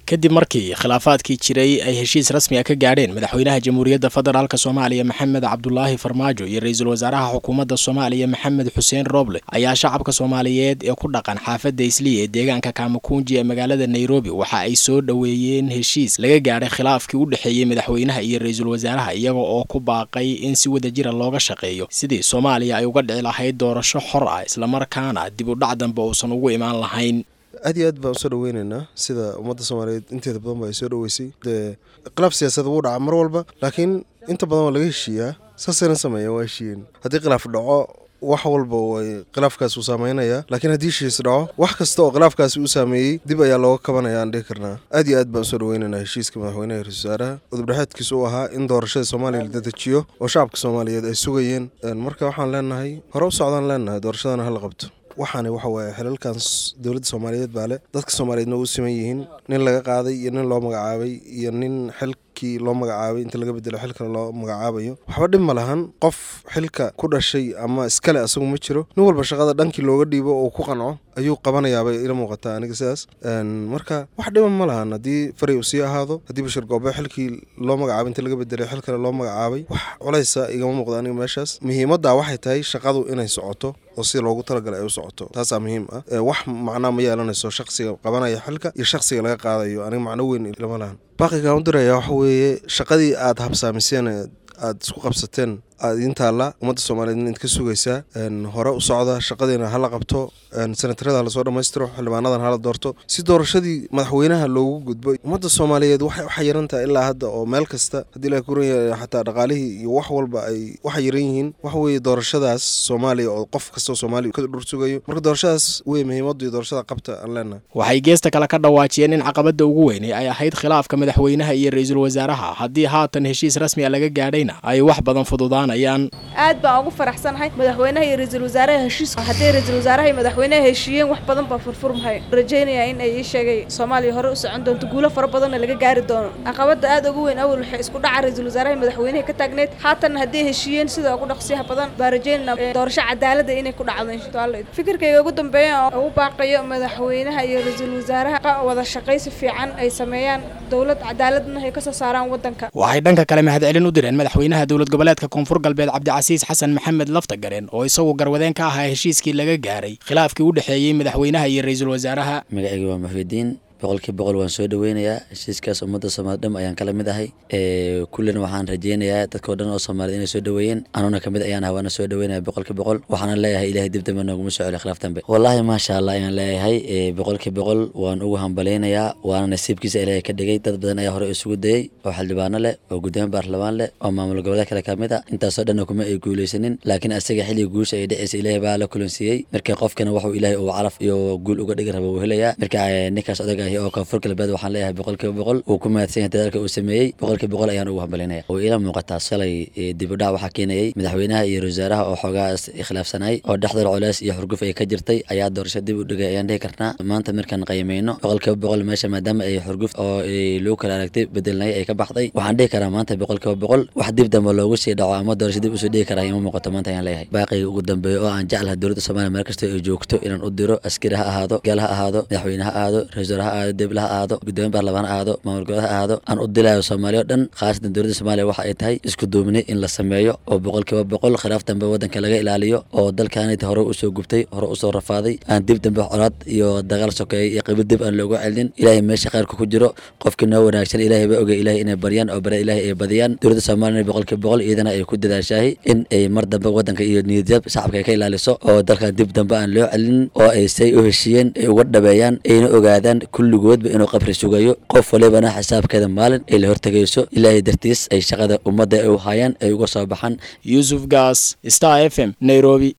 kadib markii khilaafaadkii jiray ay heshiis rasmi a ka gaadheen madaxweynaha jamhuuriyadda federaalk soomaaliya maxamed cabdulaahi farmaajo iyo ra-iisul wasaaraha xukuumadda soomaaliya maxamed xuseen rooble ayaa shacabka soomaaliyeed ee ku dhaqan xaafadda islii ee deegaanka kaamakunji ee magaalada nairobi waxa ay soo dhoweeyeen heshiis laga gaadhay khilaafkii u dhexeeyey madaxweynaha iyo ra-iisul wasaaraha iyaga oo ku baaqay in si wadajira looga shaqeeyo sidii soomaaliya ay uga dhici lahayd doorasho xor ah islamarkaana dib u dhac dambe uusan ugu imaan lahayn aad iyo aad baan usoo dhaweyneynaa sida ummadda soomaaliyeed inteeda badan ba ay soo dhaweysay dee khilaaf siyaasad wuu dhaca mar walba laakiin inta badan waa laga heshiiyaa saasayna sameeya waa heshiiyeen haddii khilaaf dhaco wax walba way khilaafkaasi uu saameynaya laakiin haddii heshiis dhaco wax kasta oo khilaafkaasi uu saameeyey dib ayaa looga kabanaya aan dhihi karnaa aad iyo aad baan usoo dhaweyneynaa heshiiska madaxweynaha ra-isul wasaaraha udubdhexaadkiisa u ahaa in doorashada soomaaliya la dedejiyo oo shacabka soomaaliyeed ay sugayeen marka waxaan leenahay hore u socdaan leenahay doorashadana hala qabto waxaani waxa waaye xilalkan dowladda soomaaliyeed baa leh dadka soomaaliyeedna u siman yihiin nin laga qaaday iyo nin loo magacaabay iyo nin xilkii loo magacaabay inta laga bedelo xil kale loo magacaabayo waxba dhib ma lahan qof xilka ku dhashay ama iskale asagu ma jiro nin walba shaqada dhankii looga dhiibo oo ku qanco ayuu qabanayaabay ila muuqataa aniga sidaas marka wax dhiba ma lahan haddii faray uu sii ahaado haddii bashir goobe xilkii loo magacaabay inta laga bedelay xil kale loo magacaabay wax culaysa igama muuqda aniga meeshaas muhiimadda waxay tahay shaqadu inay socoto oo sida loogu talagalay ay u socoto taasaa muhiim ah wax macnaa ma yeelanayso shaqsiga qabanaya xilka iyo shaqsiga laga qaadayo aniga macno weyn lama lahan baaqigaan u diraya waxa weeye shaqadii aada habsaamiseen aada isku qabsateen aada idiin taalla ummadda soomaaliyeed id ka sugaysaa hore u socda shaqadiina hala qabto senatarada hala soo dhammaystiro xildhibaanadan hala doorto si doorashadii madaxweynaha loogu gudbo ummadda soomaaliyeed waxay xayiran tahay ilaa hadda oo meel kasta haddii la kuran yahay xataa dhaqaalihii iyo wax walba ay u xayiran yihiin waxa weeye doorashadaas soomaaliya oo qof kastoo soomaaliya ka dhur sugayo marka doorashadaas wey muhiimaddu iyo doorashada qabta aan leenahay waxay geesta kale ka dhawaajiyeen in caqabadda ugu weynay ay ahayd khilaafka madaxweynaha iyo ra-iisul wasaaraha haddii haatan heshiis rasmi a laga gaadhayna ay wax badan fududaan aad baan ugu faraxsanahay madaxweynaha iyo ra-iisul wasaaraha heshiis hadday ra-isul wasaaraha iyo madaxweynaha heshiiyeen wax badan baa furfurmahay rajaynaya in ay ii sheegay soomaaliya hore u socon doonto guulo fara badanna laga gaari doono caqabadda aad ugu weyn awal waxay isku dhaca ra-isul wasaaraha iyo madaxweynaha ka taagneed haatanna hadday heshiiyeen sida ugu dhaqsiyaha badan baa rajaynayna doorasho cadaalada inay ku dhacdo inshaalla fikirkayga ugu dambeeya oo ugu baaqayo madaxweynaha iyo ra-iisul wasaaraha wada shaqaysi fiican ay sameeyaan dowlad cadaaladna ay kasoo saaraan wadanka waxay dhanka kale mahadcelin u direen madaxweynaha dowlad goboleedka koonfur galbeed cabdicasiis xasan maxamed laftagareen oo isagu garwadeen ka ahaa heshiiskii laga gaaray khilaafkii u dhexeeyey madaxweynaha iyo ra-iisul wasaaraha magacayga waa muxidiin boqolkii boqol waan soo dhaweynayaa heshiiskaas ummadda soomali dham ayaan kala mid ahay kullina waxaan rajeynayaa dadkao dhan oo soomaaliyed inay soo dhaweeyeen anuna kamid ayaan ahay waana soo dhaweynaya boqolkii boqol waxaana leeyahay ilahay dib dambe nooguma soo celiyo khilaaf dambe wallaahi maasha allah ayaan leeyahay boqolkii boqol waan ugu hambaleynayaa waana nasiibkiisa ilaahay ka dhigay dad badan ayaa hore isugu dayey oo xildhibaano leh oo gudoomiye baarlamaan leh oo maamul goboleed kale kamid a intaasoo dhanna kuma ay guuleysanin laakiin asaga xilliga guusha ay dhaceysa ilaahay baa la kulansiiyey markii qofkana waxuu ilaahay uu calaf iyo guul uga dhigi raba uu helayaa marka ninkaas odag ahi oo koonfur galbeed waxaan leeyahay boqolkiiba boqol uu ku mahadsan yahay dadaalka uu sameeyey boqolkiiba boqol ayaan ugu hambalinaya way ila muuqataa shalay dibudhac waxaa keenayey madaxweynaha iyo wasaaraha oo xoogaas khilaafsanay oo dhexdar culays iyo xurguf ay ka jirtay ayaa doorasho dib u dhigay ayaan dhihi karnaa maanta markaan qiimeyno boqolkiiba boqol meesha maadaama ay xurguf oo lagu kala aragtay bedelnay ay ka baxday waxaan dhihi karaa maanta boqolkiiba boqol wax dib dambe loogu sii dhaco ama doorasho dib usoo dhigi karaa ima muuqato maanta ayaan leeyahay baaqiga ugu dambeeya oo aan jeclaha dowladda soomaaliya meel kasta ay joogto inaan u diro askari ha ahaado gaal ha ahaado madaxweyne ha ahaado ra-isul ha ahaado debla ha ahaado gudoomiye baarlamaan ha ahaado maamul goboleed ha ahaado aan u dilayo soomaaliya o dhan khaasatan dowladda soomaaliya waxa ay tahay isku duubnay in la sameeyo oo boqolkiiba boqol khilaaf dambe waddanka laga ilaaliyo oo dalkaanit hore usoo gubtay hore usoo rafaaday aan dib dambe colaad iyo dagaal sokeeyay iyo qibo dib aan loogu celinin ilaahay meesha khayrka ku jiro qofkii noo wanaagsan ilaahay ba ogay ilaahay inay baryaan oo bare ilaahay ay badiyaan dowladda soomaaliya boqolkiiba boqol iyadana ay ku dadaashahay in ay mar dambe waddanka iyo niyadjab shacabka ay ka ilaaliso oo dalkan dib dambe aan loo celinin oo ay say u heshiiyeen ay uga dhabeeyaan ayna ogaadaan kulligoodba inuu qabri sugayo qof walibana xisaabkeeda maalin ay la hortegayso ilaahay dartiis ay shaqada ummadda ay u hayaan ay uga soo baxaan yuusuf gaas star f m nairobi